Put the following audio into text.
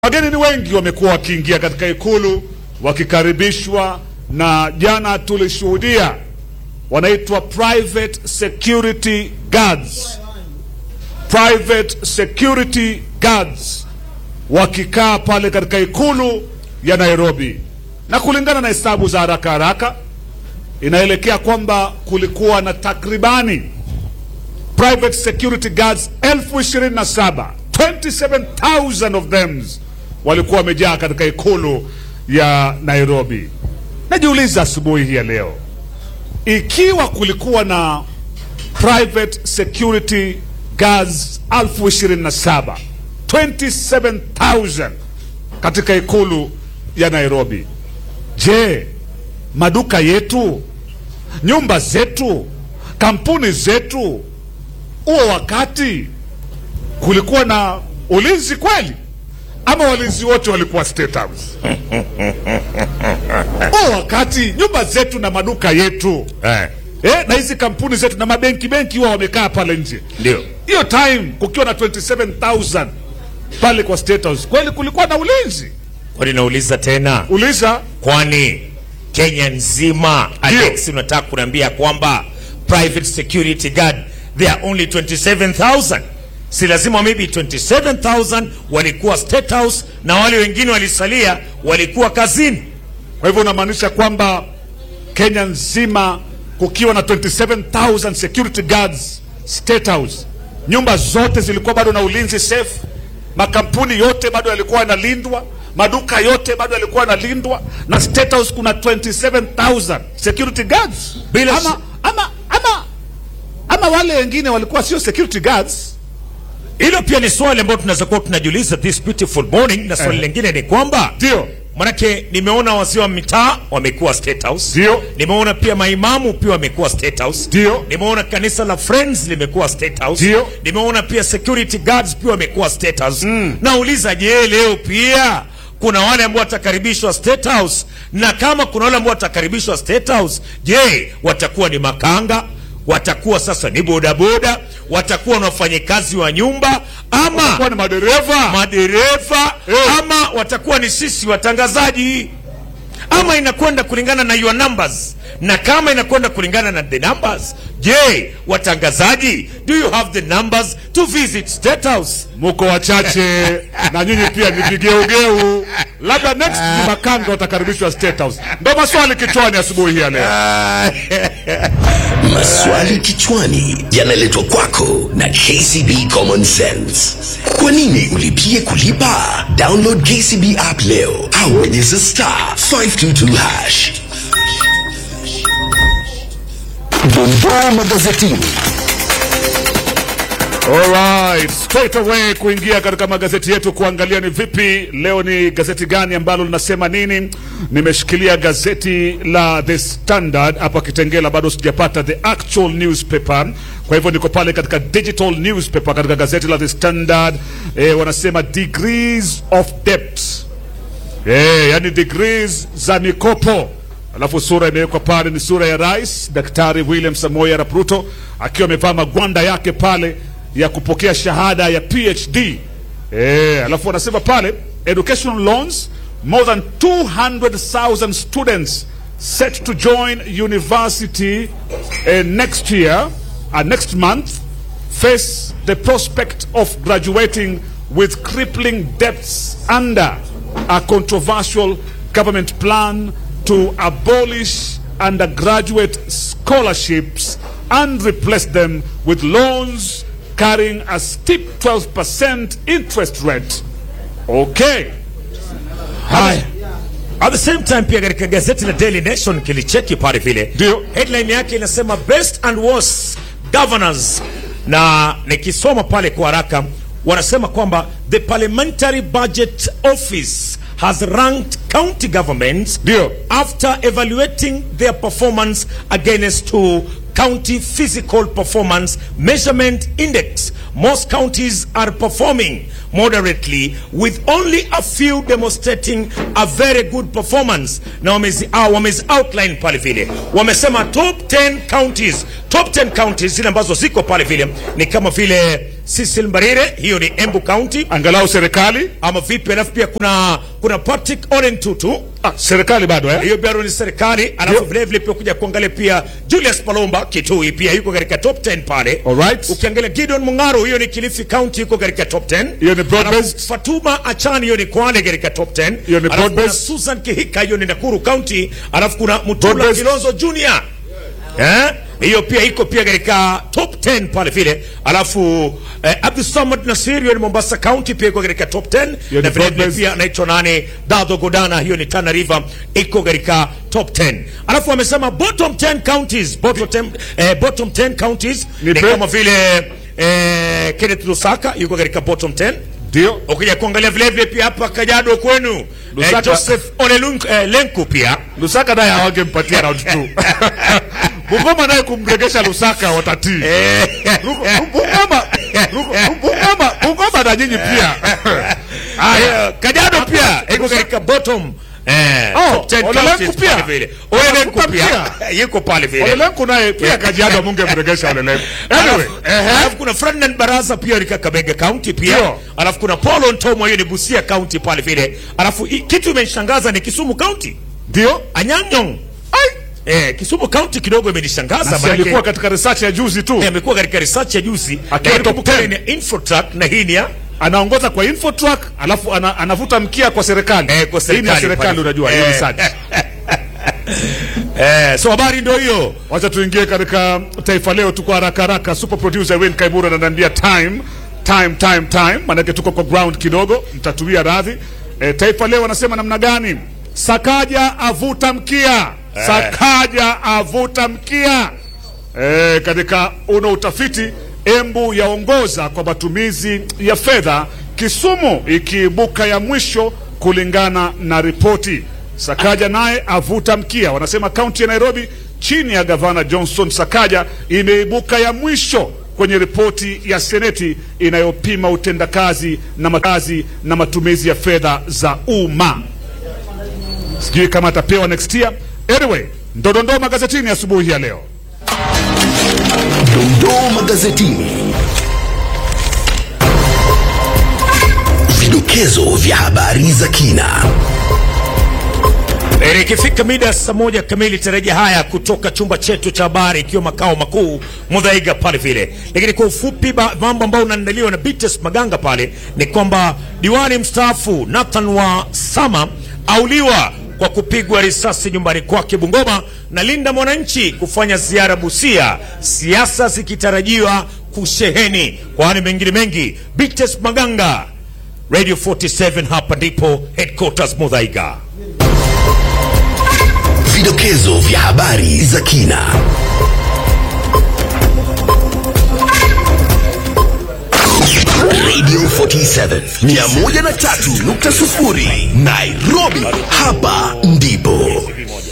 Wageni ni wengi wamekuwa wakiingia katika ikulu wakikaribishwa, na jana tulishuhudia wanaitwa private security guards, private security guards wakikaa pale katika ikulu ya Nairobi, na kulingana na hesabu za haraka haraka inaelekea kwamba kulikuwa na takribani private security guards elfu ishirini na saba 27,000 of them walikuwa wamejaa katika ikulu ya Nairobi. Najiuliza asubuhi hii ya leo, ikiwa kulikuwa na private security guards elfu ishirini na saba 27,000 katika ikulu ya Nairobi, je, maduka yetu, nyumba zetu, kampuni zetu, huo wakati kulikuwa na ulinzi kweli ama walinzi wote walikuwa State House? Huo wakati nyumba zetu na maduka yetu Eh, eh, na hizi kampuni zetu na mabenki benki huwa wamekaa pale nje, ndio hiyo time kukiwa na 27000 pale kwa State House, kweli kulikuwa na ulinzi? kwani nauliza tena, Uliza kwani Kenya nzima Ndio. Alex, unataka kuniambia kwamba private security guard they are only 27000 si lazima maybe 27000 walikuwa State House na wale wengine walisalia walikuwa kazini. Kwa hivyo unamaanisha kwamba Kenya nzima kukiwa na 27000 security guards State House, nyumba zote zilikuwa bado na ulinzi safe, makampuni yote bado yalikuwa yanalindwa, maduka yote bado yalikuwa yanalindwa, na State House kuna 27000 security guards Bila ama, shi- ama, ama, ama wale wengine walikuwa sio security guards. Hilo pia ni swali ambalo tunaweza kuwa tunajiuliza this beautiful morning, na swali Eh. lingine ni kwamba Ndio, Manake nimeona wazee wa mitaa wamekuwa State House. Ndio. Nimeona pia maimamu pia wamekuwa State House. Ndio. Nimeona kanisa la Friends limekuwa State House. Ndio. Nimeona pia security guards pia wamekuwa State House. Nauliza, je, leo pia kuna wale ambao watakaribishwa State House? Na kama kuna wale ambao watakaribishwa State House, je, watakuwa ni makanga? Watakuwa sasa ni bodaboda? Watakuwa ni wafanyikazi wa nyumba ama kwa ni madereva madereva Eh. ama watakuwa ni sisi watangazaji ama inakwenda kulingana na your numbers na kama inakwenda kulingana na the numbers je watangazaji do you have the numbers to visit state house muko wachache na nyinyi pia ni vigeugeu, labda next ni makanga watakaribishwa State House. Ndo maswali kichwani asubuhi hii ya leo. Maswali kichwani yanaletwa kwako na KCB Common Sense. Kwa nini ulipie kulipa? Download KCB app leo au bonyeza star 522 hash. Dondoo magazetini. Alright, straight away kuingia katika magazeti yetu kuangalia ni vipi leo, ni gazeti gani ambalo linasema nini. Nimeshikilia gazeti la The Standard hapa Kitengela, bado sijapata the actual newspaper, kwa hivyo niko pale katika digital newspaper katika gazeti la The Standard. Eh, wanasema degrees of debt Eh, yani degrees za mikopo. Alafu sura imewekwa pale ni sura ya Rais Daktari William Samoei Arap Ruto akiwa amevaa magwanda yake pale ya kupokea shahada ya PhD. Eh, alafu wanasema pale educational loans more than 200,000 students set to join university eh, next year uh, next month face the prospect of graduating with crippling debts under a controversial government plan to abolish undergraduate scholarships and replace them with loans carrying a steep 12% interest rate. Okay. Haya. at the same time pia katika gazeti la Daily Nation kilicheki pale vile Ndio. headline yake inasema best and worst governors na nikisoma pale kwa haraka wanasema kwamba the parliamentary budget office has ranked county governments Ndio. after evaluating their performance against to county physical performance measurement index most counties are performing moderately with only a few demonstrating a very good performance na wamezi, uh, wamezi outline pale vile wamesema top 10 counties top 10 counties zile ambazo ziko pale vile ni kama vile Cecil Mbarire hiyo ni Embu County angalau serikali ama vipi alafu pia kuna kuna Patrick Oren Tutu ah, serikali bado eh? hiyo bado ni serikali alafu Ndio. vile vile pia kuja kuangalia pia Julius Palomba Kitui pia yuko katika top 10 pale Alright. ukiangalia Gideon Mungaro hiyo ni Kilifi County yuko katika top 10 Hiyo ni broad Alafu based. Fatuma Achani hiyo ni Kwale katika top 10 Hiyo ni Alafu broad kuna based. Susan Kihika hiyo ni Nakuru County alafu kuna Broad Mutula based. Kilonzo Junior Eh? hiyo pia iko pia katika top 10 pale vile alafu eh, Abdulsamad Nasir hiyo ni Mombasa County pia iko katika top 10 Hiyo ni na vile vile broad-based. pia anaitwa nani Dado Godana hiyo ni Tana River iko katika top 10 alafu wamesema bottom 10 counties bottom 10, eh, bottom 10 counties Ni ni bre- kama vile eh, Kenneth Lusaka yuko katika bottom 10 ndio ukija kuangalia vile vile pia hapa Kajiado kwenu eh, Lusaka- Joseph Olelunk eh, Lenku pia Lusaka naye hawangempatia round 2 Bungoma naye kumregesha Lusaka watatii Ruko- Bungoma Ruko- Bungoma Bungoma na nyinyi pia Haya. Eh, Kajiado pia iko katika bottom eh, Oh, top 10 Ole counties Lenku pia. pale vile. Ole Lenku Anakupa pia yuko pale vile. Olelenku naye pia Kajiado amungemregesha Olelenku anyway Alafu- alafu kuna Ferdinand Baraza pia ni Kakamega County pia Ndio. alafu kuna Paul Ntomo hiyo ni Busia County pale vile alafu i- kitu imenishangaza ni Kisumu County ndio Anyang' eh, Kisumu County kidogo imenishangaza Nasi maanake- alikuwa katika research ya juzi tu Eh, amekuwa katika research ya juzi Akiwa lakini top kumbuka 10. ni ya Infotrack na hii ni ya anaongoza kwa Infotrack alafu ana, anavuta mkia kwa serikali Eh, kwa Hii ni ya serikali serikali pale. unajua hiyo Eh. research eh, so habari ndio hiyo Wacha tuingie katika Taifa Leo, tuko haraka haraka. Super producer Win Kaibura ananiambia time time time time, maanake tuko kwa ground kidogo, mtatuia radhi. E, Taifa Leo anasema namna gani? Sakaja avuta mkia, Sakaja avuta mkia. E, katika uno utafiti Embu yaongoza kwa matumizi ya fedha, Kisumu ikiibuka ya mwisho kulingana na ripoti. Sakaja naye avuta mkia. Wanasema kaunti ya Nairobi chini ya gavana Johnson Sakaja imeibuka ya mwisho kwenye ripoti ya seneti inayopima utendakazi na makazi na matumizi ya fedha za umma. Sijui kama atapewa next year. Anyway, ndodondoo magazetini asubuhi ya leo. Dondoo magazetini. Vidokezo vya habari za kina. Eh, Ikifika mida ya saa moja kamili tarajia haya kutoka chumba chetu cha habari ikiwa makao makuu Mudhaiga pale vile. Lakini kwa ufupi ba- mambo ambayo unaandaliwa na Bites Maganga pale ni kwamba diwani mstaafu Nathan wa Sama auliwa kwa kupigwa risasi nyumbani kwake Bungoma na Linda Mwananchi kufanya ziara Busia, siasa zikitarajiwa kusheheni. Kwani mengine mengi, Bites Maganga, Radio 47 hapa ndipo headquarters Mudhaiga. Vidokezo vya habari za kina. Radio 47 103.0 Nairobi, hapa ndipo